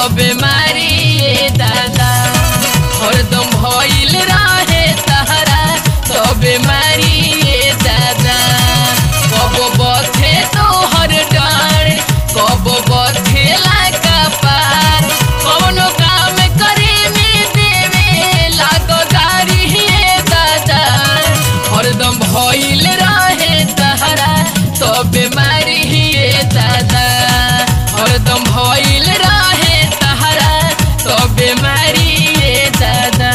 बेमारी ये दादा हरदम भइल रहे तहरा तो बेमारी ये दादा कब बथे तो हर डार कब बथे का पार कौनो काम करे में देवे लागो गारी ये दादा हरदम भइल रहे तहरा तो बेमारी ये दादा हरदम भइल रहे तहरा तो बेमारी ये दादा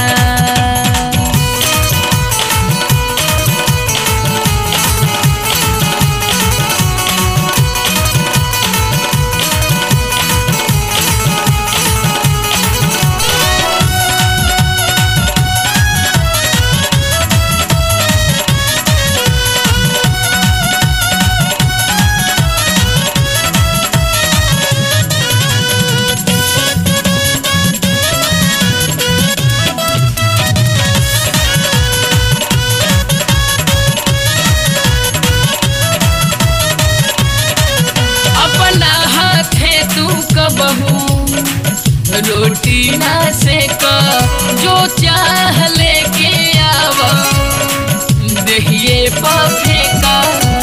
अपना हाथे तू कबहू रोटी ना सेक जो चाह लेके आव दहिए फेंका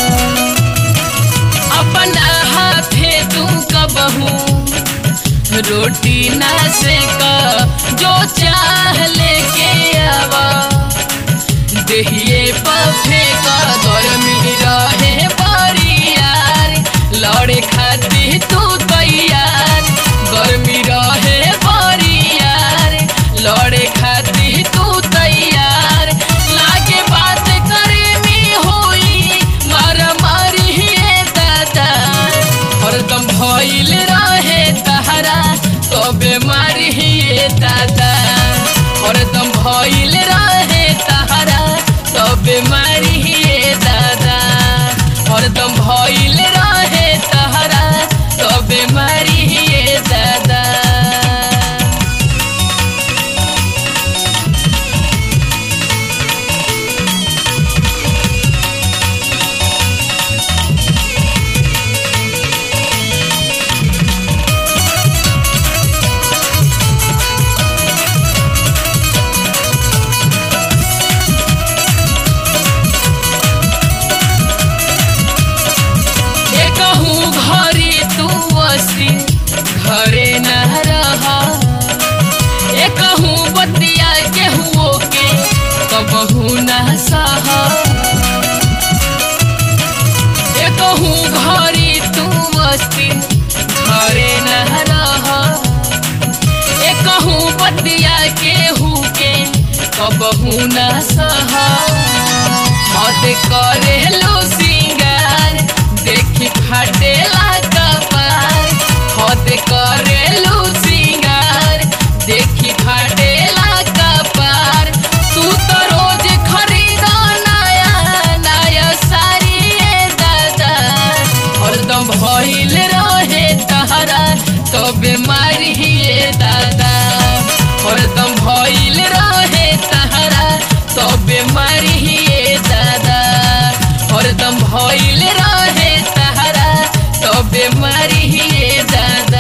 अपना हाथे तू कबहू रोटी ना सेक जो चाह लेके आवा देहिए पफे का गर्मी रहे बरियार लड़े खातिर तू तैयार गर्मी रहे बरियार लड़े खातिर तू तैयार लागे बात करे में होई मारा मारी हे दादा हरदम भइल रहे तहरा तो बेमारी हे दादा हरदम भइल रहे तहरा तो बेमारी हे दादा हरदम भइल रहे तहरा तो बेमारी हे दादा एकहू घरे तू असी घरे न रहा एकहू बतिया केहुओ के कबहू न सहा एकहू घरे तू असी घरे न रहा एकहू बतिया केहू के कबहू न सहा मत करे लो सिंगार देखी फाटेला कपार मत करे लो सिंगार देखी फाटेला कपार तू तो रोज खरीदा नया नया साड़ी ए दादा हरदम भइल रहे तहरा तो बीमारी ये दादा हरदम भइल रहे तहरा तो बीमारी ये दादा हरदम भइल रहे तहरा तो बीमारी ये दादा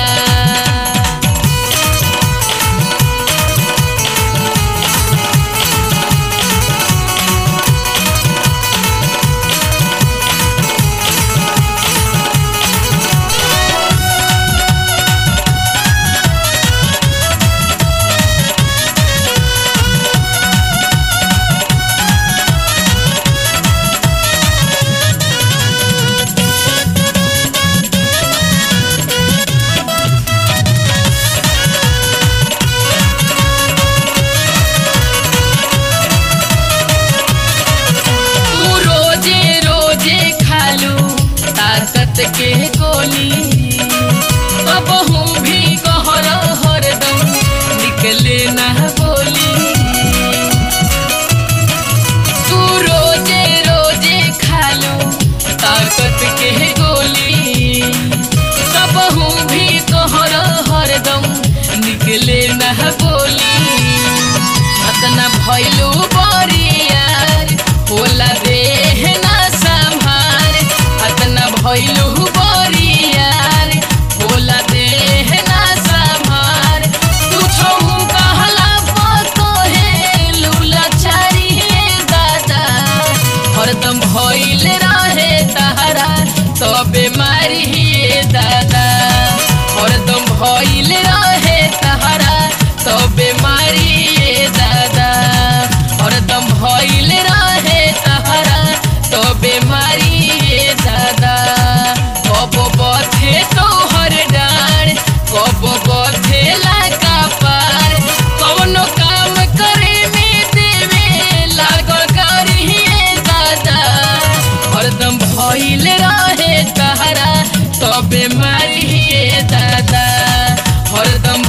तू रोजे रोजे खालू ताकत के गोली कबहू भी कहर हरदम निकले ना बोली तू रोजे रोजे खालू ताकत के गोली कबहू भी कहर हरदम निकले ना बोली अतना भैलू बरियार होला देह ना संभार अतना भैलू बरियार होला देह ना संभार दादा हरदम